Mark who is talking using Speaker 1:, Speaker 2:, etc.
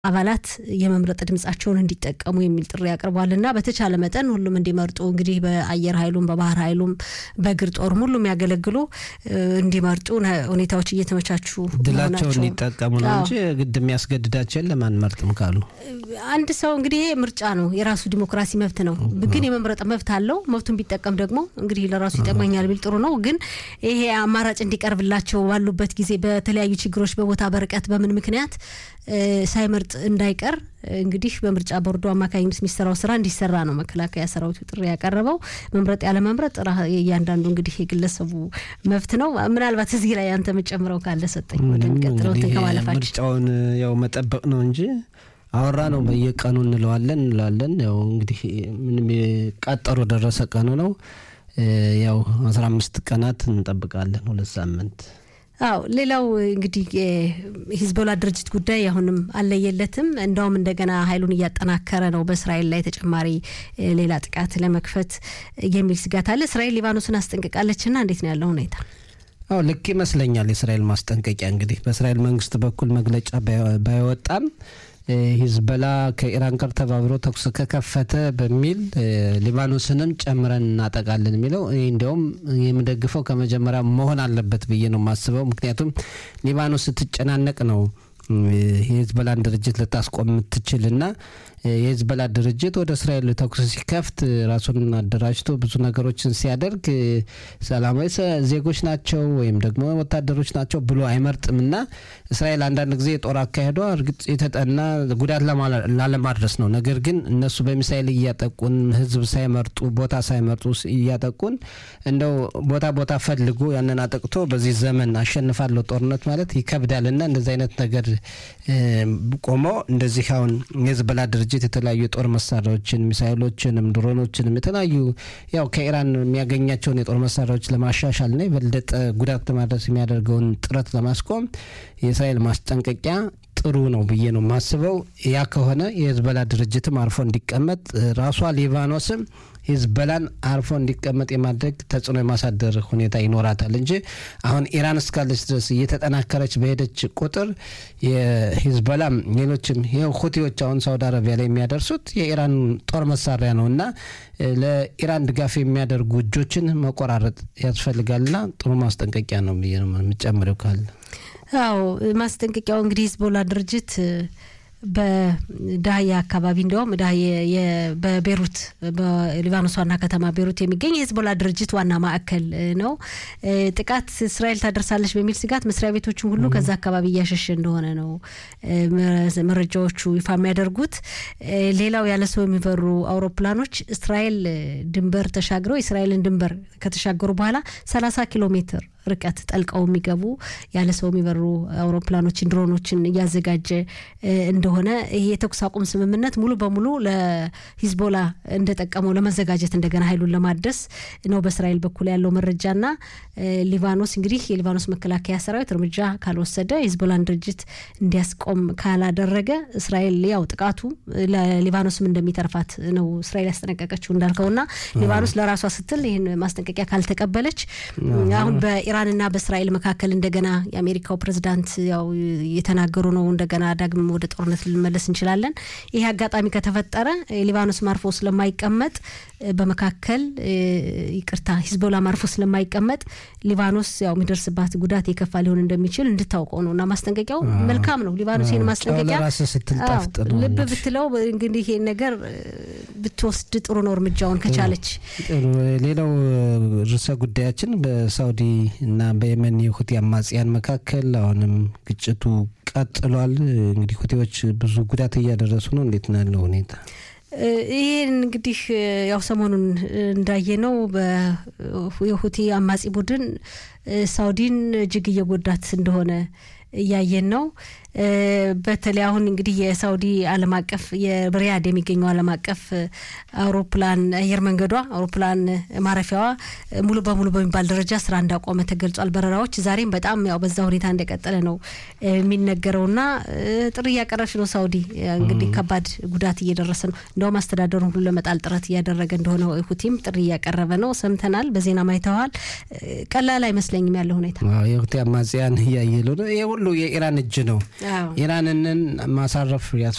Speaker 1: አባላት የመምረጥ ድምጻቸውን እንዲጠቀሙ የሚል ጥሪ አቅርቧል እና በተቻለ መጠን ሁሉም እንዲመርጡ እንግዲህ በአየር ኃይሉም በባህር ኃይሉም በእግር ጦርም ሁሉም ያገለግሉ እንዲመርጡ ሁኔታዎች እየተመቻቹ
Speaker 2: ድላቸውን እንዲጠቀሙ ነው እንጂ ግድ የሚያስገድዳቸውን ለማንመርጥም ካሉ
Speaker 1: አንድ ሰው እንግዲህ ይሄ ምርጫ ነው፣ የራሱ ዲሞክራሲ መብት ነው። ግን የመምረጥ መብት አለው። መብቱን ቢጠቀም ደግሞ እንግዲህ ለራሱ ይጠቅመኛል ቢል ጥሩ ነው። ግን ይሄ አማራጭ እንዲቀርብላቸው ባሉበት ጊዜ በተለያዩ ችግሮች በቦታ በርቀት በምን ምክንያት ሳይመርጥ እንዳይቀር እንግዲህ በምርጫ ቦርዱ አማካኝነት የሚሰራው ስራ እንዲሰራ ነው መከላከያ ሰራዊቱ ጥሪ ያቀረበው። መምረጥ ያለ መምረጥ እያንዳንዱ እንግዲህ የግለሰቡ መብት ነው። ምናልባት እዚህ ላይ አንተ የምጨምረው ካለ ሰጠኝ ወደሚቀጥለው እንትን ከማለፋችን
Speaker 2: ምርጫውን ያው መጠበቅ ነው እንጂ አወራ ነው በየቀኑ እንለዋለን እንለዋለን። ያው እንግዲህ ምንም ቀጠሮ ደረሰ ቀኑ ነው። ያው አስራ አምስት ቀናት እንጠብቃለን፣ ሁለት ሳምንት
Speaker 1: አው ሌላው እንግዲህ የሂዝቦላ ድርጅት ጉዳይ አሁንም አለየለትም። እንዳውም እንደገና ኃይሉን እያጠናከረ ነው በእስራኤል ላይ ተጨማሪ ሌላ ጥቃት ለመክፈት የሚል ስጋት አለ። እስራኤል ሊባኖስን አስጠንቅቃለችና እንዴት ነው ያለው ሁኔታ?
Speaker 2: አዎ ልክ ይመስለኛል የእስራኤል ማስጠንቀቂያ እንግዲህ በእስራኤል መንግስት በኩል መግለጫ ባይወጣም ሂዝበላ ከኢራን ጋር ተባብሮ ተኩስ ከከፈተ በሚል ሊባኖስንም ጨምረን እናጠቃለን የሚለው እኔ እንዲያውም የምደግፈው ከመጀመሪያ መሆን አለበት ብዬ ነው የማስበው። ምክንያቱም ሊባኖስ ስትጨናነቅ ነው የሂዝበላን ድርጅት ልታስቆም የምትችልና የሂዝበላ ድርጅት ወደ እስራኤል ተኩስ ሲከፍት ራሱን አደራጅቶ ብዙ ነገሮችን ሲያደርግ ሰላማዊ ዜጎች ናቸው ወይም ደግሞ ወታደሮች ናቸው ብሎ አይመርጥምና እስራኤል አንዳንድ ጊዜ የጦር አካሄዷ እርግጥ የተጠና ጉዳት ላለማድረስ ነው። ነገር ግን እነሱ በሚሳይል እያጠቁን ህዝብ ሳይመርጡ ቦታ ሳይመርጡ እያጠቁን እንደው ቦታ ቦታ ፈልጎ ያንን አጠቅቶ በዚህ ዘመን አሸንፋለሁ ጦርነት ማለት ይከብዳልና እንደዚህ አይነት ነገር ቆሞ እንደዚህ አሁን የሂዝቦላ ድርጅት የተለያዩ የጦር መሳሪያዎችን ሚሳይሎችንም ድሮኖችንም የተለያዩ ያው ከኢራን የሚያገኛቸውን የጦር መሳሪያዎች ለማሻሻልና የበለጠ ጉዳት ለማድረስ የሚያደርገውን ጥረት ለማስቆም የእስራኤል ማስጠንቀቂያ ጥሩ ነው ብዬ ነው የማስበው። ያ ከሆነ የሂዝቦላ ድርጅትም አርፎ እንዲቀመጥ ራሷ ሊባኖስም ሂዝቦላን አርፎ እንዲቀመጥ የማድረግ ተጽዕኖ የማሳደር ሁኔታ ይኖራታል እንጂ አሁን ኢራን እስካለች ድረስ እየተጠናከረች በሄደች ቁጥር የሂዝቦላም ሌሎችም ይኸው ሁቲዎች አሁን ሳውዲ አረቢያ ላይ የሚያደርሱት የኢራን ጦር መሳሪያ ነው እና ለኢራን ድጋፍ የሚያደርጉ እጆችን መቆራረጥ ያስፈልጋልና ጥሩ ማስጠንቀቂያ ነው ብዬ ነው የምጨምረው ካለ
Speaker 1: አዎ ማስጠንቀቂያው እንግዲህ ሂዝቦላ ድርጅት በዳህያ አካባቢ እንዲያውም በቤሩት በሊባኖስ ዋና ከተማ ቤሩት የሚገኝ የሂዝቦላ ድርጅት ዋና ማዕከል ነው። ጥቃት እስራኤል ታደርሳለች በሚል ስጋት መስሪያ ቤቶችን ሁሉ ከዛ አካባቢ እያሸሸ እንደሆነ ነው መረጃዎቹ ይፋ የሚያደርጉት። ሌላው ያለ ሰው የሚበሩ አውሮፕላኖች እስራኤል ድንበር ተሻግረው የእስራኤልን ድንበር ከተሻገሩ በኋላ ሰላሳ ኪሎ ሜትር ርቀት ጠልቀው የሚገቡ ያለ ሰው የሚበሩ አውሮፕላኖችን ድሮኖችን እያዘጋጀ እንደሆነ ይሄ የተኩስ አቁም ስምምነት ሙሉ በሙሉ ለሂዝቦላ እንደጠቀመው ለመዘጋጀት እንደገና ኃይሉን ለማደስ ነው በእስራኤል በኩል ያለው መረጃና ሊባኖስ እንግዲህ የሊባኖስ መከላከያ ሰራዊት እርምጃ ካልወሰደ ሂዝቦላን ድርጅት እንዲያስቆም ካላደረገ እስራኤል ያው ጥቃቱ ለሊባኖስም እንደሚተርፋት ነው እስራኤል ያስጠነቀቀችው እንዳልከውና ሊባኖስ ለራሷ ስትል ይህን ማስጠንቀቂያ ካልተቀበለች አሁን በኢራንና በእስራኤል መካከል እንደገና የአሜሪካው ፕሬዝዳንት ያው የተናገሩ ነው። እንደገና ዳግም ወደ ጦርነት ልንመለስ እንችላለን። ይህ አጋጣሚ ከተፈጠረ ሊባኖስ ማርፎ ስለማይቀመጥ በመካከል ይቅርታ፣ ሂዝቦላ ማርፎ ስለማይቀመጥ ሊባኖስ ያው የሚደርስባት ጉዳት የከፋ ሊሆን እንደሚችል እንድታውቀው ነው እና ማስጠንቀቂያው መልካም ነው። ሊባኖስ ይህን ማስጠንቀቂያ ልብ ብትለው እንግዲህ ይሄን ነገር ብትወስድ ጥሩ ነው እርምጃውን ከቻለች።
Speaker 2: ሌላው ርዕሰ ጉዳያችን በሳውዲ እና በየመን የሁቲ አማጽያን መካከል አሁንም ግጭቱ ቀጥሏል። እንግዲህ ሁቲዎች ብዙ ጉዳት እያደረሱ ነው። እንዴት ነው ያለው ሁኔታ?
Speaker 1: ይህን እንግዲህ ያው ሰሞኑን እንዳየነው የሁቲ አማጺ ቡድን ሳውዲን እጅግ እየጎዳት እንደሆነ እያየን ነው። በተለይ አሁን እንግዲህ የሳውዲ ዓለም አቀፍ የሪያድ የሚገኘው ዓለም አቀፍ አውሮፕላን አየር መንገዷ አውሮፕላን ማረፊያዋ ሙሉ በሙሉ በሚባል ደረጃ ስራ እንዳቆመ ተገልጿል። በረራዎች ዛሬም በጣም ያው በዛ ሁኔታ እንደቀጠለ ነው የሚነገረውና ጥሪ እያቀረበች ነው ሳውዲ። እንግዲህ ከባድ ጉዳት እየደረሰ ነው። እንደውም አስተዳደሩን ሁሉ ለመጣል ጥረት እያደረገ እንደሆነ ሁቲም ጥሪ እያቀረበ ነው። ሰምተናል፣ በዜና ማይተዋል። ቀላል አይመስለኝም ያለው ሁኔታ
Speaker 2: የሁቲ አማጽያን እያየሉ ነው። ይህ ሁሉ የኢራን እጅ ነው። ኢራንንን ማሳረፍ